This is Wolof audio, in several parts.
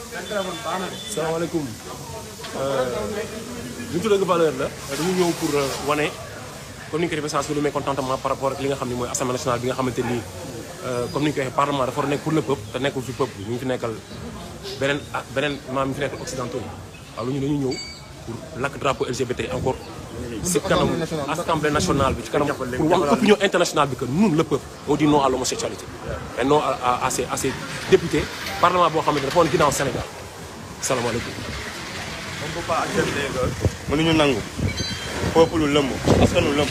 salaamaaleykum li ñu tuddee valeur la dañu ñëw pour wane comme ni ñu ko defee sens bi lu mécontentement par rapport ak li nga xam ne mooy assemblée nationale bi nga xamante ni comme ni ñu ko waxee parlement dafa war a nekk pour le peuple te nekkul fi peuple bi ñu ngi fi nekkal beneen ah beneen maam mi fi nekkal occidentaux yi waaw lu ñu dañu ñëw pour lakk drapeau LGBT encore si kanam assemblée nationale bi ci kanam pour wax opinion internationale bi que ñun le peuple on dit non à l'homosexualité et non à à ces à ces députés parlement boo xamante ne dafa woon ginnaaw Sénégal salaamaaleykum on peut pas accepter que mënuñu nangu peuple lu lëmb askanu lëmb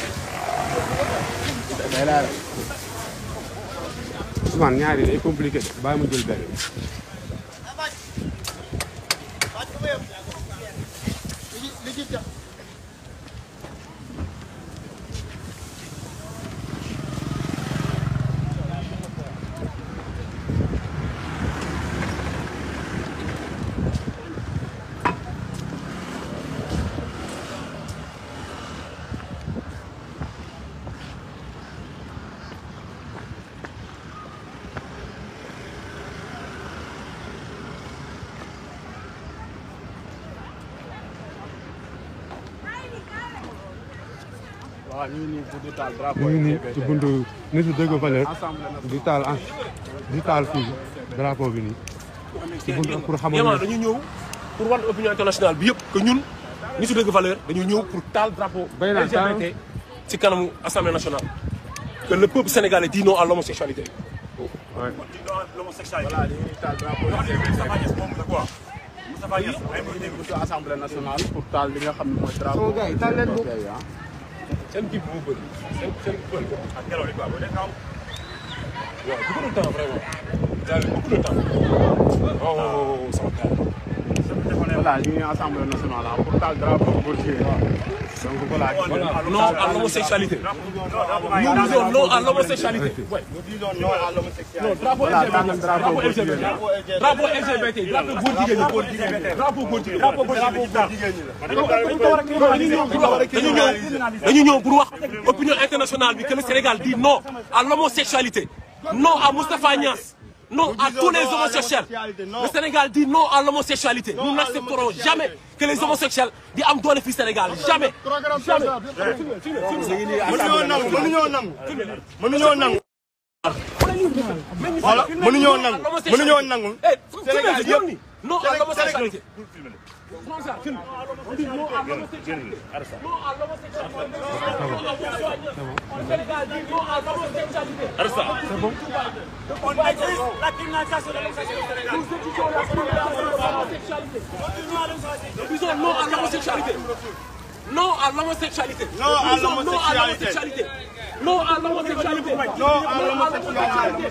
Ousmane ñaari day compliqué de bàyyi ma jël benn waaw ñu ngi nii pour di taal ñu drapeau ngi nii ci buntu nitu dëgg valeur di taal ah di taal fii drapeau bi nii ci buntu pour xamal Yéen ne dañu ñëw pour wan opinion internationale bi yëpp que ñun ñi su dëgg valeur dañu ñëw pour taal drapeau Bay naa taal. LGBT ci kanamu assemblée nationale que le peuple sénégalais dit non à l'homosexualité l'homosexualité voilà ñu ngi taal drapeau Moustapha Niasse moom la quoi Moustapha Niasse ay ñu ngi buntu assemblée nationale pour taal li nga xam ne mooy drapeau gars yi taal leen ko. LGBT ah. seen kii bi moo bëri seen seen bëri ak ngelaw li quoi bu nekk am waaw beaucoup de temps vraiment daal beaucoup de temps oh oh oh sama gars voilà ñu ngi assemblée nationale ah pour taal drapeau góor jigéen donc voilà non à l'homosexualité nous disons non à l'homosexualité ouais. nous disons non à l'homosexualité non drapeau Voilà, LGBT tànn drapeau drapeau góor LGBT jigéen. drapeau LGBT drapeau góor jigéen ñi góor jigéen ñi drapeau góor jigéen drapeau góor jigéen ñi la dañu ñëw dañu ñëw pour wax opinion internationale bi que le Sénégal dit non à l'homosexualité non à Moustapha Niasse non à tous les homosexuels le Sénégal dit non à l'homosexualité nous n'accepterons jamais que les homosexuels di am doole fii Sénégal jamais jamais mënuñoo nangu mënuñoo nangu mënuñoo nangu voilà mënuñoo nangu mënuñoo nangu Eh, Sénégal filmez, yëpp filmez. non à l'homosexualité on exige la criminalisation de l'homosexualité Nous disons non à l'homosexualité. Non à l'homosexualité. Non à Nous disons l'homosexualité. Non à l'homosexualité. non à l'homosexualité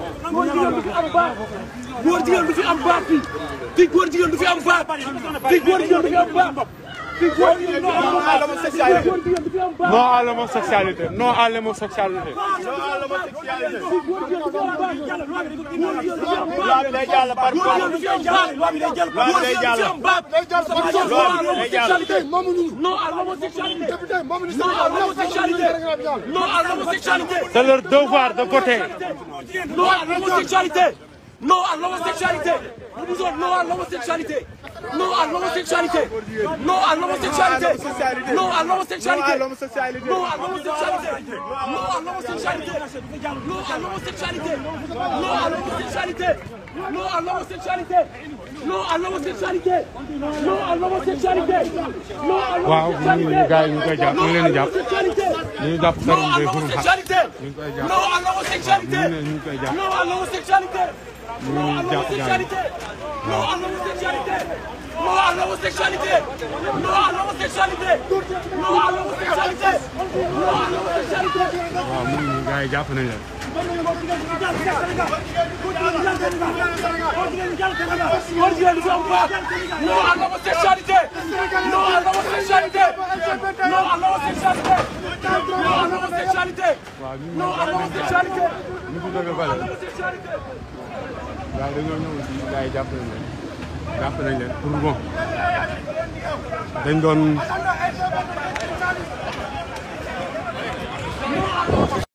góor jigéen du fi am baat fii fii góor jigéen du fi am baat fii góor jigéen du fi am baat fii góor jigéen du fi am baat fii góor jigéen du fi am baat non à l'homosexualité non à l'homosexualité non à l'homosexualité fii góor jigéen du fi am baat góor jigéen du fi am loi baat bi day jàll par góor jigéen du fi am baat loi bi day jàll góor jigéen du fi am baat non à l'homosexualité non à l'homosexualité non à l'homosexualité non à l'homosexualité c'est leur devoir de voter Non à l'homosexualité Non à l'homosexualité Nous disons non à l'homosexualité Non à l'homosexualité Non à l'homosexualité Non à l'homosexualité Non à l'homosexualité Non à l'homosexualité Non à l'homosexualité Non à l'homosexualité Non à l'homosexualité Non à l'homosexualité Non à l'homosexualité Non à waaw ñu ngi gars yi ñu koy jàpp ñu ngi leen di jàpp l'homosexualité ñu ngi jàpp Non Karim à Gueye Xrum Xax l'homosexualité ñu ngi koy jàpp Non à l'homosexualité ñu ngi koy jàpp Non à l'homosexualité Non à ñu ngi jàpp gars yi. l'homosexualité Non à l'homosexualité Non à l'homosexualité Non à l'homosexualité Non à l'homosexualité Non à l'homosexualité waaw mu ngi nii gars yi jàpp nañ leen góor jigéen du fi am baat non à l'homosexualité non à l'homosexualité non à l'homosexualité non à l'homosexualité non à l'homosexualité nitu dëgg valeur l'homosexualité gars yi dañoo ñëw ci gars yi jàpp nañ leen jàpp nañ leen pour bon dañ doon